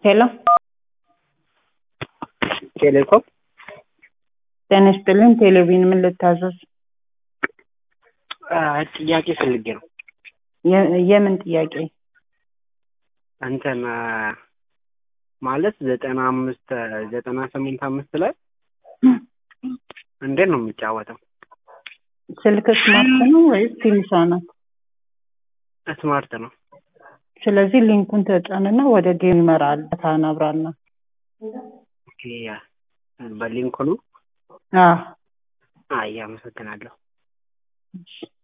ሄሎ ቴሌኮም ጤና ይስጥልኝ። ቴሌቪዥን ምን ልታዘዝ? ጥያቄ ፈልጌ ነው። የ- የምን ጥያቄ? እንትን ማለት ዘጠና አምስት ዘጠና ስምንት አምስት ላይ እንዴት ነው የሚጫወተው? ስልክ ስማርት ነው ወይስ ቲምሳ ናት? ስማርት ነው። ስለዚህ ሊንኩን ተጫንና ወደ ጌም ይመራል። ታን አብራና ኦኬ፣ ያ በሊንኩ ነው። አዎ አይ አመሰግናለሁ። እሺ።